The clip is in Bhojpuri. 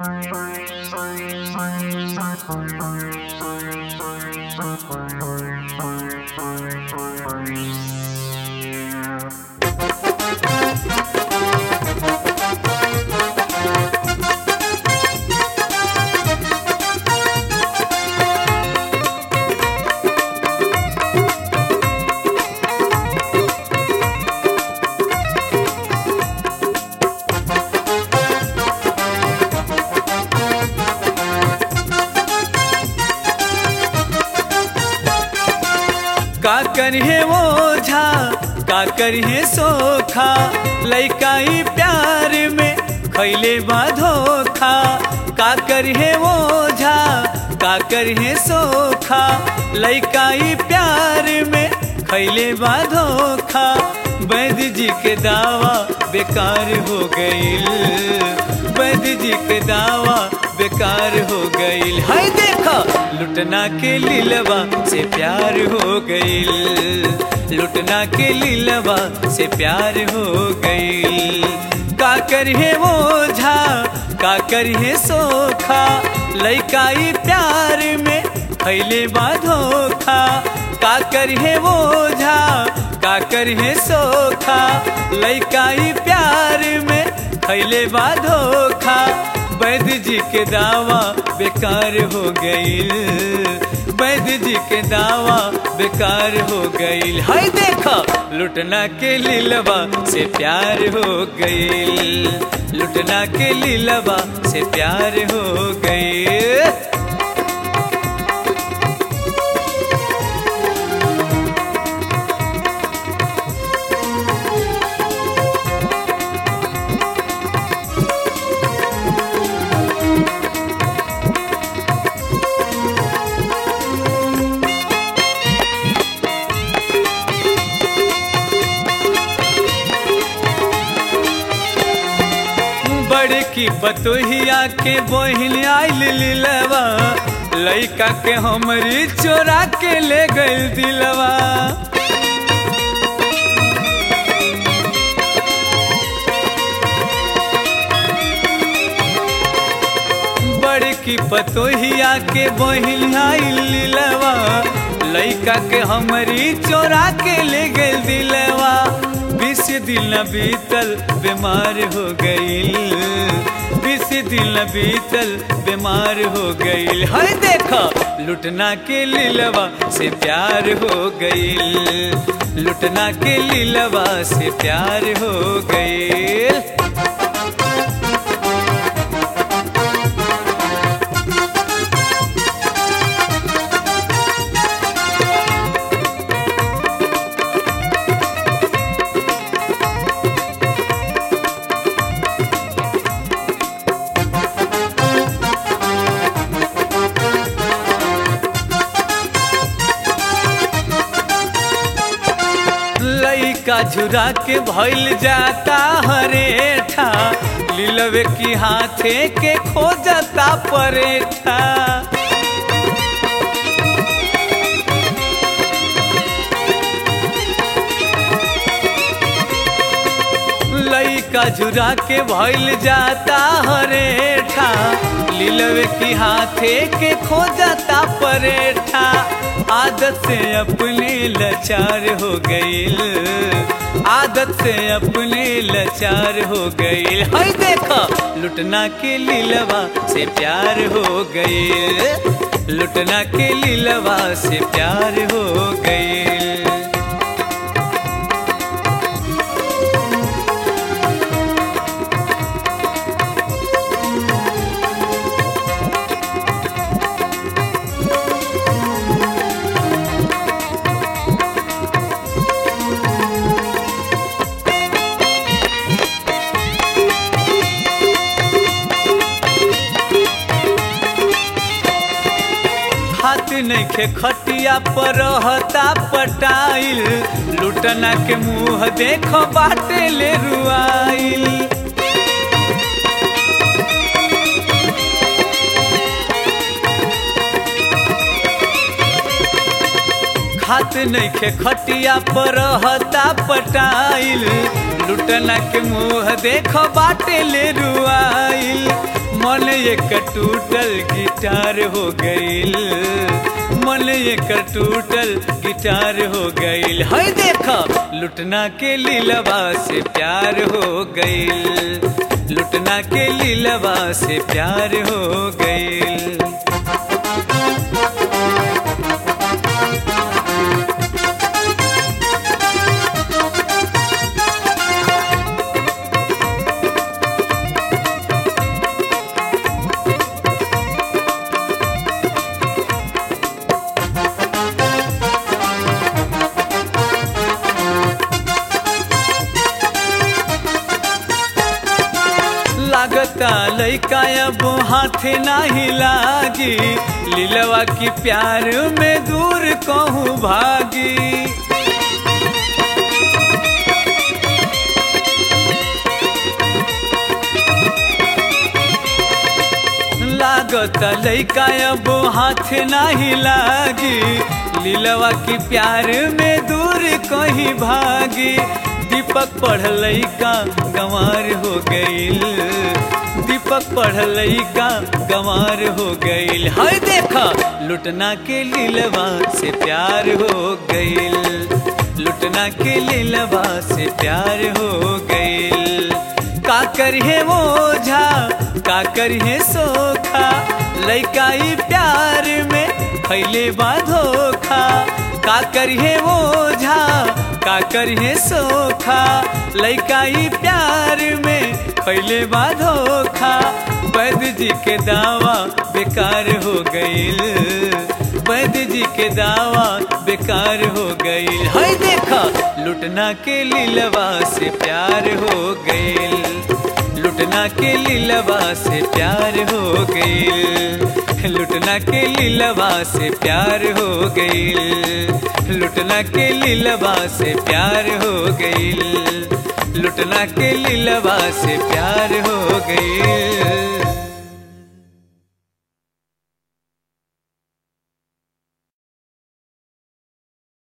का करिए ओझा का करिए सोखा लैकाई प्यार में खैले बाधोखा का करिए ओझा का करिए सोखा लैकाई प्यार में खैले बाधोखा वैद्य जी के दावा बेकार हो गईल वैद्य जी के दावा बेकार हो गईल हाय देखा लुटना के लीलवा से प्यार हो गईल लुटना के लीलवा से प्यार हो गईल का करिए ओझा का करिए सोखा लैकाई प्यार में खैले बाधोखा का करिए ओझा का करिए सोखा लैकाई प्यार में खैले बाधोखा वैद्य जी के दावा बेकार हो गईल वैद्य जी के दावा बेकार हो गईल हाय देखा लुटना के लीलवा से प्यार हो गईल लुटना के लीलवा से प्यार हो गईल बड़की पतोहिया के बहिन आइल लीलवा लइका के हमरी चोरा के ले गइल दिलवा बड़की पतोहिया के बहिन आइल लीलवा लइका के हमरी चोरा के ले गइल दिलवा बीस दिन न बीतल बीमार हो गईल बीस दिन न बीतल बीमार हो गईल हर देखा लुटना के लीलवा से प्यार हो गईल लुटना के लीलवा से प्यार हो गईल लइका झुरा के भइल जाता हरेठा लीलवे की हाथे के खो जाता परेठा लइका झुरा के भइल जाता हरेठा लीलवे की हाथे के खो जाता परेठा आदत से अपने लाचार हो गईल आदत से अपने लाचार हो गईल हाय देखा लुटना के लीलवा से प्यार हो गईल लुटना के लीलवा से प्यार हो गईल हाथ नइखे खटिया पर रहता पटाइल लुटना के मुंह देख बाटे ले रुआइल खात नइखे खटिया पर रहता पटाइल लुटना के मुंह देख बाटे ले रुआइल मन एक टूटल गिटार हो गईल मन एक टूटल गिटार हो गईल है देखा लुटना के लीलवा से प्यार हो गईल लुटना के लीलवा से प्यार हो गईल लागता लैका अब हाथे नाही लागी लीलवा की प्यार में दूर कहूँ भागी लागत लैका अब हाथ नाही लागी लीलवा की प्यार में दूर कहीं भागी दीपक पढ़ल का गंवार हो गईल दीपक पढ़ल का गंवार हो गईल हाय देखा लुटना के लीलवा से प्यार हो गईल लुटना के लीलवा से प्यार हो गईल का करिए वो झा का करिए सोखा लैकाई प्यार में फैले धोखा का करिए वो झा का करिए सोखा लैकाई प्यार में फैले धोखा वैद्य जी के दावा बेकार हो गईल वैद्य जी के दावा बेकार हो गईल है देखा लुटना के लीलवा से प्यार हो गईल लुटना के लीलवा से प्यार हो गईल लुटना के लीलवा से प्यार हो गईल लुटना के लीलवा से प्यार हो गईल लुटना के लीलवा से प्यार हो गईल